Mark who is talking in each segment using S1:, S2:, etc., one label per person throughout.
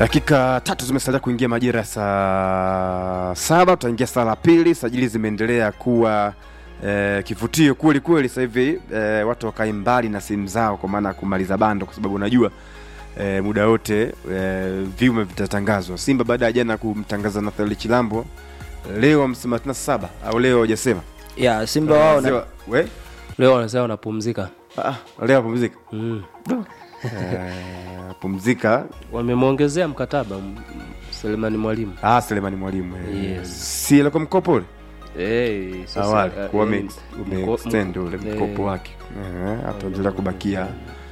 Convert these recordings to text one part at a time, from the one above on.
S1: dakika tatu zimesalia kuingia majira ya saa saba tutaingia saa la pili sajili zimeendelea kuwa eh, kivutio kweli kweli sasa hivi eh, watu wakae mbali na simu zao kwa maana ya kumaliza bando kwa sababu unajua eh, muda wote eh, vyuma vitatangazwa simba baada ya jana kumtangaza nathali chilambo leo hamsini na saba au leo hajasema
S2: ya simba wao na,
S1: Sema, we
S3: leo wanasema wanapumzika
S1: ah, leo apumzika
S3: mm.
S1: eh, pumzika
S3: wamemwongezea mkataba m- m- selemani mwalimu
S1: ah, selemani mwalimu eh,
S3: Yes.
S1: si alikuwa mkopo ule
S3: hey, sasa,
S1: awali
S3: eh,
S1: kuwa
S3: eh, mko-
S1: umeextend ule
S3: eh,
S1: mkopo wake Eh, ataendelea kubakia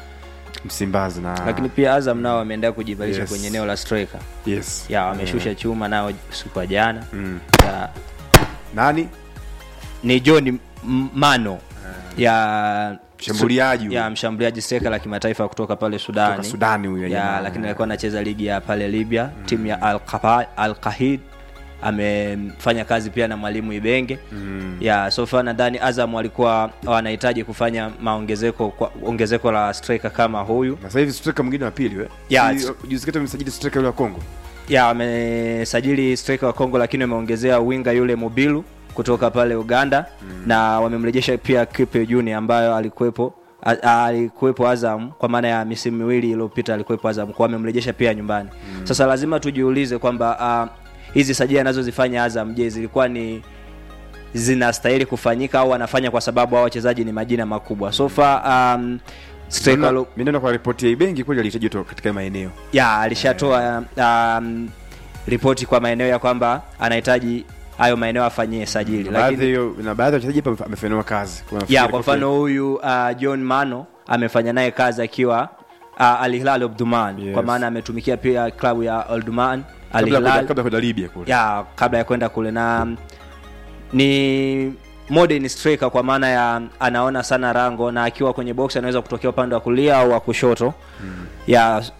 S1: msimbazi na
S2: lakini pia azam nao wameendelea kujivalisha
S1: Yes.
S2: kwenye eneo la striker
S1: yes
S2: ya wameshusha chuma nao siku ya jana
S1: mm.
S2: ya,
S1: nani
S2: ni john M- mano ya
S1: Mshambuliaji
S2: ya
S1: huyu.
S2: mshambuliaji streka la kimataifa kutoka pale
S1: Kutoka
S2: sudani
S1: sudani huyo
S2: ya
S1: jamaa.
S2: lakini alikuwa anacheza ligi ya pale libya timu ya al alqahid amefanya kazi pia na mwalimu ibenge
S1: Mm.
S2: ya sofa nadhani azam walikuwa wanahitaji kufanya maongezeko kwa- ongezeko la striker kama huyu
S1: na sasa hivi striker mwingine wa pili we
S2: Ya,
S1: Si, juzi kati amesajili striker yule wa Kongo
S2: ya wamesajili striker wa Kongo lakini wameongezea winga yule Mobilu kutoka pale Uganda mm. na wamemrejesha pia Kipe Junior ambayo alikuwepo a- a- alikuwepo Azam kwa maana ya misimu miwili iliyopita alikuwepo Azam kwa wamemrejesha pia nyumbani mm. sasa lazima tujiulize kwamba uh, hizi sajili anazozifanya Azam je zilikuwa ni zinastahili kufanyika au wanafanya kwa sababu hao wachezaji ni majina makubwa so far um, striker lo-
S1: mimi naona kwa ripoti ya Ibengi kweli alihitaji kutoka katika maeneo
S2: ya alishatoa um, ripoti kwa maeneo ya kwamba anahitaji hayo maeneo afanyie sajili
S1: Na baadhi
S2: lakini
S1: hiyo na baadhi ya wachezaji hapa amefanywa kazi Kwa
S2: ya
S1: nafikiri
S2: kwa
S1: kwa
S2: mfano huyu uh, john mano amefanya naye kazi akiwa uh, al hilal obduman
S1: Yes.
S2: kwa maana ametumikia pia klabu ya olduman al
S1: kabla ya kwenda-
S2: hilal
S1: kabla ya kwenda Libya kule
S2: ya kabla ya kwenda kule na mm, ni modern striker kwa maana ya anaona sana rango na akiwa kwenye box anaweza kutokea upande wa kulia au wa kushoto mm. ya